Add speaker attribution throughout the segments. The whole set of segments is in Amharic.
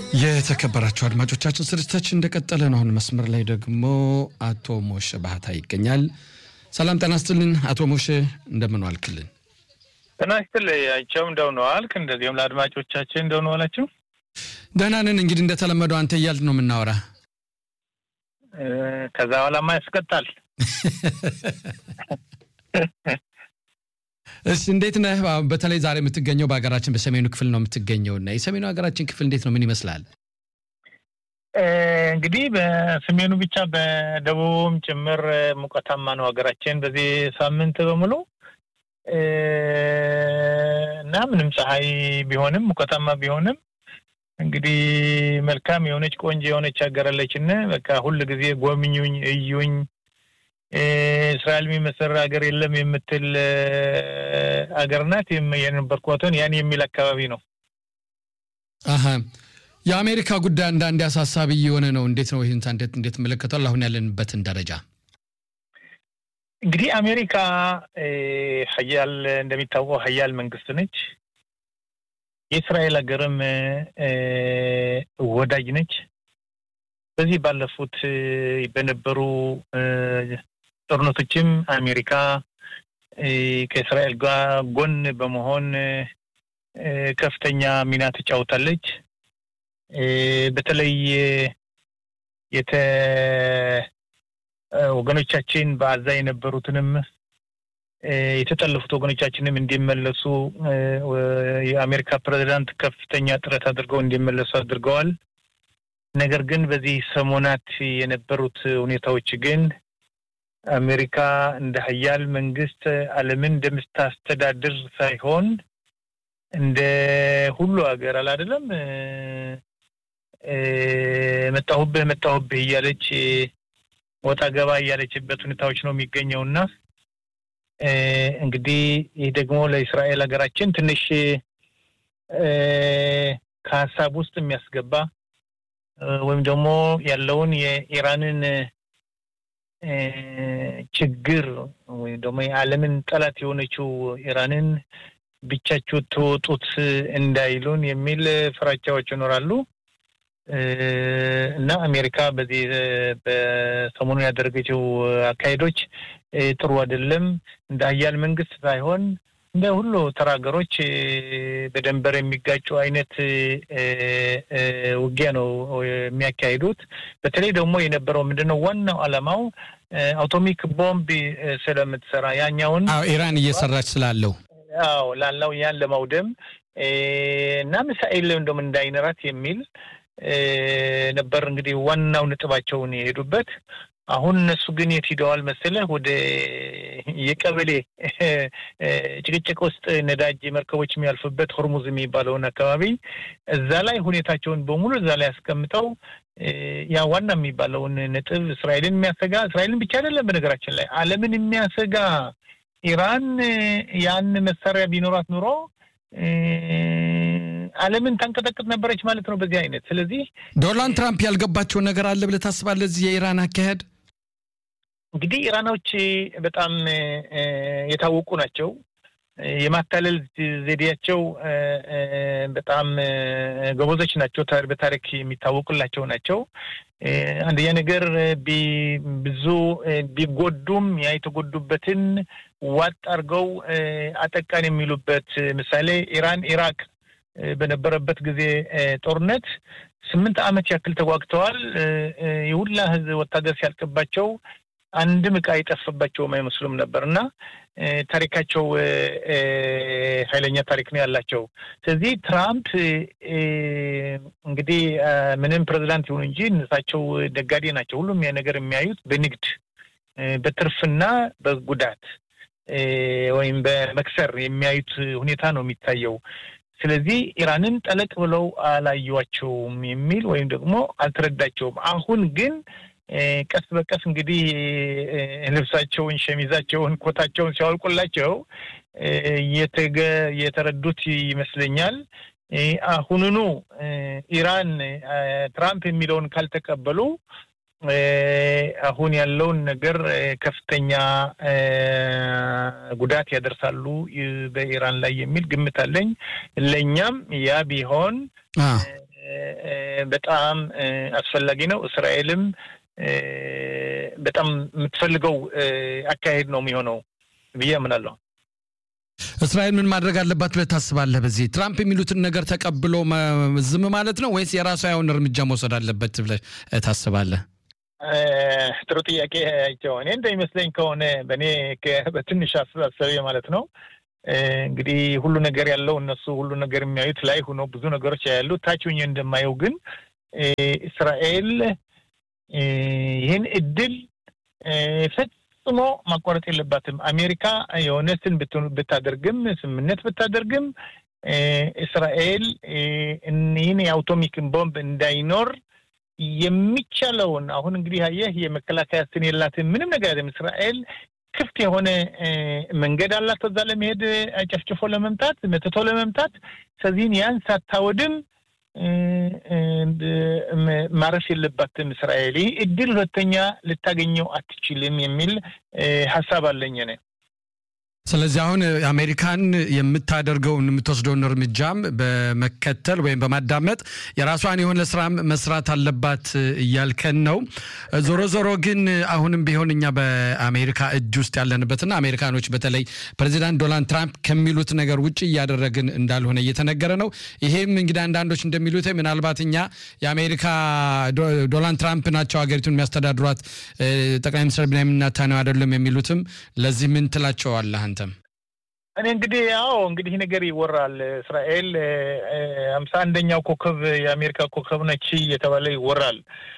Speaker 1: የተከበራቸው አድማጮቻችን ስርጭታችን እንደቀጠለ ነው። አሁን መስመር ላይ ደግሞ አቶ ሞሼ ባህታ ይገኛል። ሰላም ጤና ይስጥልን አቶ ሞሼ እንደምን ዋልክልን?
Speaker 2: ጤና ይስጥልኝ አይቸው እንደምን ዋልክ? እንደዚሁም ለአድማጮቻችን እንደምን ዋላችሁ?
Speaker 1: ደህና ነን። እንግዲህ እንደተለመደው አንተ እያልን ነው የምናወራ።
Speaker 2: ከዛ በኋላማ ያስቀጣል።
Speaker 1: እሺ እንዴት ነህ? በተለይ ዛሬ የምትገኘው በሀገራችን በሰሜኑ ክፍል ነው የምትገኘው እና የሰሜኑ ሀገራችን ክፍል እንዴት ነው? ምን ይመስላል?
Speaker 2: እንግዲህ በሰሜኑ ብቻ በደቡብም ጭምር ሙቀታማ ነው ሀገራችን በዚህ ሳምንት በሙሉ እና ምንም ፀሐይ ቢሆንም ሙቀታማ ቢሆንም እንግዲህ መልካም የሆነች ቆንጆ የሆነች ሀገር አለችን። በቃ ሁል ጊዜ ጎብኙኝ፣ እዩኝ እስራኤል የሚመሰር ሀገር የለም የምትል ሀገር ናት። የነበርኳትን ያን የሚል አካባቢ ነው።
Speaker 1: አሀ የአሜሪካ ጉዳይ አንዳንዴ አሳሳቢ እየሆነ ነው። እንዴት ነው ይህን እንዴት እንዴት መለከቷል? አሁን ያለንበትን ደረጃ
Speaker 2: እንግዲህ አሜሪካ ሀያል እንደሚታወቀው ሀያል መንግስት ነች። የእስራኤል ሀገርም ወዳጅ ነች። በዚህ ባለፉት በነበሩ ጦርነቶችም አሜሪካ ከእስራኤል ጋር ጎን በመሆን ከፍተኛ ሚና ተጫውታለች። በተለይ የተ ወገኖቻችን በአዛ የነበሩትንም የተጠለፉት ወገኖቻችንም እንዲመለሱ የአሜሪካ ፕሬዚዳንት ከፍተኛ ጥረት አድርገው እንዲመለሱ አድርገዋል። ነገር ግን በዚህ ሰሞናት የነበሩት ሁኔታዎች ግን አሜሪካ እንደ ሀያል መንግስት ዓለምን እንደምታስተዳድር ሳይሆን እንደ ሁሉ ሀገር አላደለም መጣሁብህ መጣሁብህ እያለች ወጣ ገባ እያለችበት ሁኔታዎች ነው የሚገኘው እና እንግዲህ ይህ ደግሞ ለእስራኤል ሀገራችን ትንሽ ከሀሳብ ውስጥ የሚያስገባ ወይም ደግሞ ያለውን የኢራንን ችግር ወይም ደግሞ የዓለምን ጠላት የሆነችው ኢራንን ብቻችሁ ትወጡት እንዳይሉን የሚል ፍራቻዎች ይኖራሉ እና አሜሪካ በዚህ በሰሞኑ ያደረገችው አካሄዶች ጥሩ አይደለም። እንደ ሀያል መንግስት ሳይሆን እንደ ሁሉ ተራ ሀገሮች በደንበር የሚጋጩ አይነት ውጊያ ነው የሚያካሂዱት። በተለይ ደግሞ የነበረው ምንድነው ዋናው ዓላማው አቶሚክ ቦምብ ስለምትሰራ ያኛውን
Speaker 1: ኢራን እየሰራች ስላለው
Speaker 2: አዎ ላለው ያን ለማውደም እና ሚሳኤል እንደውም እንዳይኖራት የሚል ነበር እንግዲህ ዋናው ነጥባቸውን የሄዱበት። አሁን እነሱ ግን የት ሂደዋል መሰለህ? ወደ የቀበሌ ጭቅጭቅ ውስጥ ነዳጅ መርከቦች የሚያልፉበት ሆርሙዝ የሚባለውን አካባቢ እዛ ላይ ሁኔታቸውን በሙሉ እዛ ላይ አስቀምጠው ያ ዋና የሚባለውን ነጥብ እስራኤልን የሚያሰጋ እስራኤልን ብቻ አይደለም፣ በነገራችን ላይ ዓለምን የሚያሰጋ ኢራን ያን መሳሪያ ቢኖራት ኑሮ ዓለምን ታንቀጠቅጥ ነበረች ማለት ነው በዚህ አይነት። ስለዚህ
Speaker 1: ዶናልድ ትራምፕ ያልገባቸውን ነገር አለ ብለህ ታስባለህ? እዚህ የኢራን አካሄድ
Speaker 2: እንግዲህ ኢራኖች በጣም የታወቁ ናቸው። የማታለል ዘዴያቸው በጣም ጎበዞች ናቸው። በታሪክ የሚታወቁላቸው ናቸው። አንደኛ ነገር ብዙ ቢጎዱም ያ የተጎዱበትን ዋጥ አድርገው አጠቃን የሚሉበት ምሳሌ ኢራን ኢራቅ በነበረበት ጊዜ ጦርነት ስምንት ዓመት ያክል ተጓግተዋል። የሁላ ህዝብ ወታደር ሲያልቅባቸው አንድም ዕቃ የጠፈባቸውም አይመስሉም ነበር እና ታሪካቸው ኃይለኛ ታሪክ ነው ያላቸው። ስለዚህ ትራምፕ እንግዲህ ምንም ፕሬዚዳንት ይሁኑ እንጂ እነሳቸው ነጋዴ ናቸው። ሁሉም ያ ነገር የሚያዩት በንግድ በትርፍና በጉዳት ወይም በመክሰር የሚያዩት ሁኔታ ነው የሚታየው። ስለዚህ ኢራንን ጠለቅ ብለው አላዩዋቸውም የሚል ወይም ደግሞ አልተረዳቸውም። አሁን ግን ቀስ በቀስ እንግዲህ ልብሳቸውን፣ ሸሚዛቸውን፣ ኮታቸውን ሲያወልቁላቸው የተረዱት ይመስለኛል። አሁኑኑ ኢራን ትራምፕ የሚለውን ካልተቀበሉ አሁን ያለውን ነገር ከፍተኛ ጉዳት ያደርሳሉ በኢራን ላይ የሚል ግምት አለኝ። ለእኛም ያ ቢሆን በጣም አስፈላጊ ነው። እስራኤልም በጣም የምትፈልገው አካሄድ ነው የሚሆነው ብዬ አምናለሁ።
Speaker 1: እስራኤል ምን ማድረግ አለባት ብለህ ታስባለህ? በዚህ ትራምፕ የሚሉትን ነገር ተቀብሎ ዝም ማለት ነው ወይስ የራሷ የሆነ እርምጃ መውሰድ አለበት ብለህ ታስባለህ?
Speaker 2: ጥሩ ጥያቄ አይቸው። እኔ እንደሚመስለኝ ከሆነ በእኔ በትንሽ አስተሳሰቤ ማለት ነው እንግዲህ ሁሉ ነገር ያለው እነሱ ሁሉ ነገር የሚያዩት ላይ ሆኖ ብዙ ነገሮች ያሉ ታች ሆኜ እንደማየው ግን እስራኤል ይህን እድል ፈጽሞ ማቋረጥ የለባትም። አሜሪካ የሆነ ስን ብታደርግም ስምምነት ብታደርግም እስራኤል ይህን የአውቶሚክን ቦምብ እንዳይኖር የሚቻለውን አሁን እንግዲህ አየህ የመከላከያ ስን የላትም ምንም ነገር አይደለም። እስራኤል ክፍት የሆነ መንገድ አላት እዛ ለመሄድ ጨፍጭፎ ለመምታት መትቶ ለመምታት ስለዚህን ያን ሳታወድም ማረፍ የለባትም እስራኤል። ይህ እድል ሁለተኛ ልታገኘው አትችልም የሚል ሀሳብ አለኝ እኔ።
Speaker 1: ስለዚህ አሁን አሜሪካን የምታደርገውን የምትወስደውን እርምጃም በመከተል ወይም በማዳመጥ የራሷን የሆነ ስራም መስራት አለባት እያልከን ነው። ዞሮ ዞሮ ግን አሁንም ቢሆን እኛ በአሜሪካ እጅ ውስጥ ያለንበትና አሜሪካኖች በተለይ ፕሬዚዳንት ዶናልድ ትራምፕ ከሚሉት ነገር ውጭ እያደረግን እንዳልሆነ እየተነገረ ነው። ይሄም እንግዲህ አንዳንዶች እንደሚሉት ምናልባት እኛ የአሜሪካ ዶናልድ ትራምፕ ናቸው ሀገሪቱን የሚያስተዳድሯት ጠቅላይ ሚኒስትር ቤንያሚን ኔታንያሁ አይደለም የሚሉትም ለዚህ ምን ትላቸዋለህ አንተ?
Speaker 2: እኔ እንግዲህ ያው እንግዲህ ነገር ይወራል። እስራኤል ሀምሳ አንደኛው ኮከብ የአሜሪካ ኮከብ ነች እየተባለ ይወራል።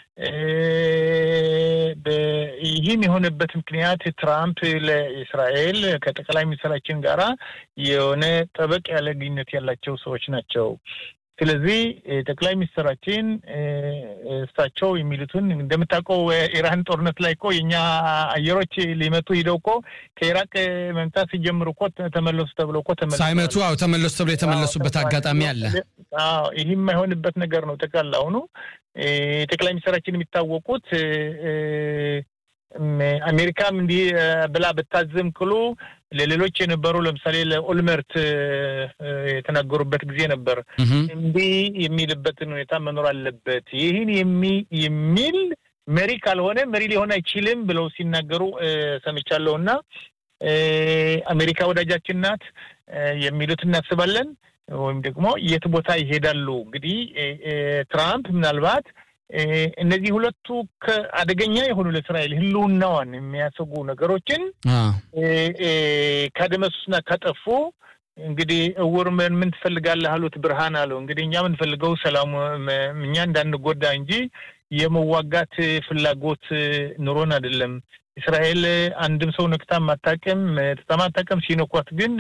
Speaker 2: ይህም የሆነበት ምክንያት ትራምፕ ለእስራኤል ከጠቅላይ ሚኒስትራችን ጋራ የሆነ ጠበቅ ያለ ግንኙነት ያላቸው ሰዎች ናቸው። ስለዚህ ጠቅላይ ሚኒስትራችን እሳቸው የሚሉትን እንደምታውቀው ኢራን ጦርነት ላይ እኮ የእኛ አየሮች ሊመቱ ሂደው እኮ ከኢራቅ መምታት ሲጀምሩ እኮ ተመለሱ ተብሎ እኮ
Speaker 1: ሳይመቱ አዎ ተመለሱ ተብሎ የተመለሱበት አጋጣሚ አለ።
Speaker 2: ይህ የማይሆንበት ነገር ነው። ጠቅላላ አሁኑ ጠቅላይ ሚኒስትራችን የሚታወቁት አሜሪካም እንዲህ ብላ ብታዝም ቅሉ ለሌሎች የነበሩ ለምሳሌ ለኦልመርት የተናገሩበት ጊዜ ነበር። እንዲህ የሚልበትን ሁኔታ መኖር አለበት። ይህን የሚል መሪ ካልሆነ መሪ ሊሆን አይችልም ብለው ሲናገሩ ሰምቻለሁ። እና አሜሪካ ወዳጃችን ናት የሚሉት እናስባለን። ወይም ደግሞ የት ቦታ ይሄዳሉ? እንግዲህ ትራምፕ ምናልባት እነዚህ ሁለቱ አደገኛ የሆኑ ለእስራኤል ሕልውናዋን የሚያሰጉ ነገሮችን ካደመሱና ካጠፉ እንግዲህ እውር ምን ምን ትፈልጋለህ አሉት። ብርሃን አለው። እንግዲህ እኛ የምንፈልገው ሰላሙ እኛ እንዳንጎዳ እንጂ የመዋጋት ፍላጎት ኑሮን አይደለም። እስራኤል አንድም ሰው ነክታ ማታቅም ማታቅም፣ ሲነኳት ግን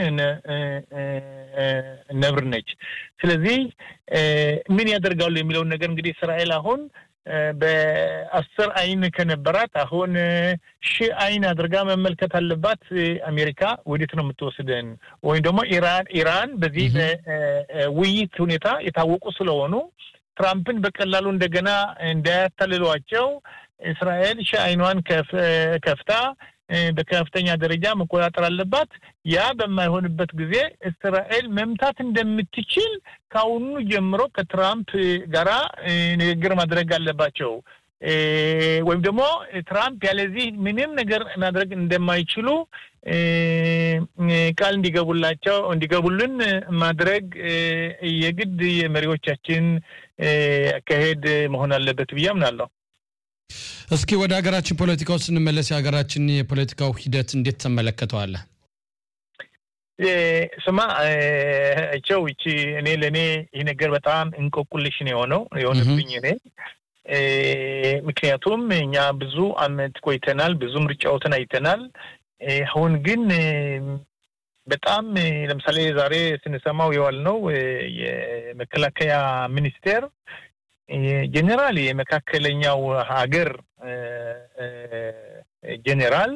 Speaker 2: ነብር ነች። ስለዚህ ምን ያደርጋሉ የሚለውን ነገር እንግዲህ እስራኤል አሁን በአስር አይን ከነበራት አሁን ሺህ አይን አድርጋ መመልከት አለባት። አሜሪካ ወዴት ነው የምትወስደን? ወይም ደግሞ ኢራን ኢራን በዚህ ውይይት ሁኔታ የታወቁ ስለሆኑ ትራምፕን በቀላሉ እንደገና እንዳያታልሏቸው እስራኤል ሺህ አይኗን ከፍታ በከፍተኛ ደረጃ መቆጣጠር አለባት። ያ በማይሆንበት ጊዜ እስራኤል መምታት እንደምትችል ከአሁኑ ጀምሮ ከትራምፕ ጋራ ንግግር ማድረግ አለባቸው። ወይም ደግሞ ትራምፕ ያለዚህ ምንም ነገር ማድረግ እንደማይችሉ ቃል እንዲገቡላቸው እንዲገቡልን ማድረግ የግድ የመሪዎቻችን አካሄድ መሆን አለበት ብዬ አምናለሁ።
Speaker 1: እስኪ ወደ ሀገራችን ፖለቲካ ውስጥ ስንመለስ የሀገራችን የፖለቲካው ሂደት እንዴት ትመለከተዋለህ?
Speaker 2: ስማ ቸው ይቺ እኔ ለእኔ ይህ ነገር በጣም እንቆቁልሽ ነው የሆነው የሆነብኝ እኔ ምክንያቱም እኛ ብዙ አመት ቆይተናል፣ ብዙ ምርጫዎትን አይተናል። አሁን ግን በጣም ለምሳሌ ዛሬ ስንሰማው የዋልነው የመከላከያ ሚኒስቴር ጄኔራል የመካከለኛው ሀገር ጄኔራል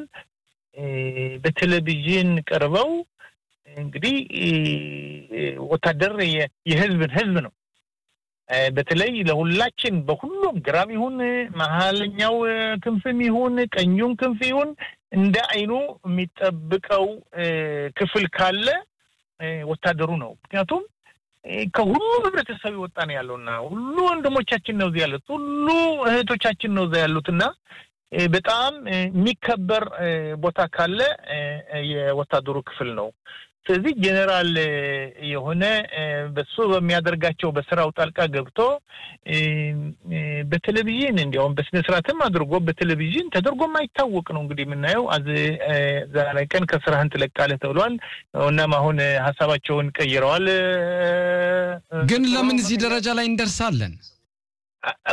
Speaker 2: በቴሌቪዥን ቀርበው እንግዲህ ወታደር የህዝብን ህዝብ ነው በተለይ ለሁላችን በሁሉም ግራም ይሁን መሀለኛው ክንፍም ይሁን ቀኙም ክንፍ ይሁን እንደ አይኑ የሚጠብቀው ክፍል ካለ ወታደሩ ነው። ምክንያቱም ከሁሉ ህብረተሰብ የወጣ ነው ያለውና ሁሉ ወንድሞቻችን ነው እዚህ ያሉት፣ ሁሉ እህቶቻችን ነው እዛ ያሉት እና በጣም የሚከበር ቦታ ካለ የወታደሩ ክፍል ነው። ስለዚህ ጄኔራል የሆነ በሱ በሚያደርጋቸው በስራው ጣልቃ ገብቶ በቴሌቪዥን እንዲያውም በስነ ስርዓትም አድርጎ በቴሌቪዥን ተደርጎ የማይታወቅ ነው እንግዲህ የምናየው። ዛሬ ቀን ከስራህን ትለቃለህ ተብሏል። እናም አሁን ሀሳባቸውን ቀይረዋል።
Speaker 1: ግን ለምን እዚህ ደረጃ ላይ እንደርሳለን?